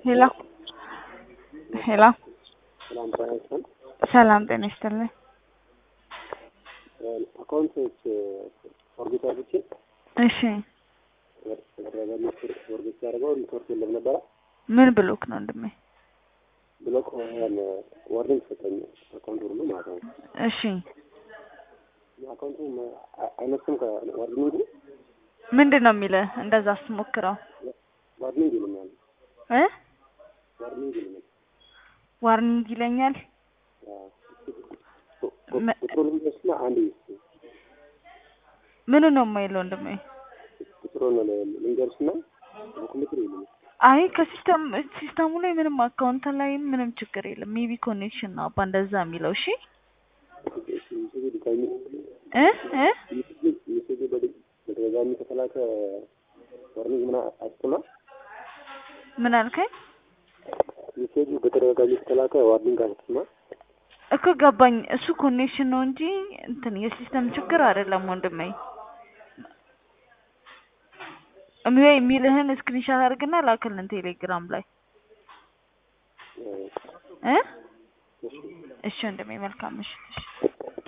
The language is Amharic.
ሄሎ ሄሎ ሰላም ጤና ይስጥልኝ። ሰላም ጤና ይስጥልኝ። አካውንቶች ፎርጌት አድርጌ እሺ ፎርጌት ያደርገው ሪፖርት የለም ነበረ ምን ብሎክ ነው ወንድሜ? ብሎክ ያን ዋርኒንግ ሰጠኝ አካውንት ሁሉ ማለት ነው። እሺ አካውንቱ አይነሱም ከዋርኒንጉ ምንድን ነው የሚልህ? እንደዛ ስትሞክረው ዋርኒንግ ይሉኛል። እ ዋርኒንግ ይሉኛል። ዋርኒንግ ይለኛል። መ- ቁጥሩ ልንገርስና አንድ ምኑ ነው የማይለው ወንድሜ? ቁጥሩን ልንገርስና ኮምፒውተር ይሉኛል። አይ ከሲስተም ሲስተሙ ላይ ምንም አካውንት ላይ ምንም ችግር የለም። ሜቢ ኮኔክሽን ነው አባ እንደዛ የሚለው። እሺ ሜሴጅ ድጋሚ እ እ ሜሴጅ በተደጋጋሚ ከተላከ ዋርኒንግ ምን አስጥማ ምን አልከኝ? ሜሴጁ በተደጋጋሚ ከተላከ ዋርኒንግ አስጥማ እኮ ገባኝ። እሱ ኮኔክሽን ነው እንጂ እንትን የሲስተም ችግር አይደለም ወንድሜ። እምቢ የሚልህን ስክሪንሻት አድርግና ላክልን ቴሌግራም ላይ እ እሺ ወንድሜ መልካም ምሽት። እሺ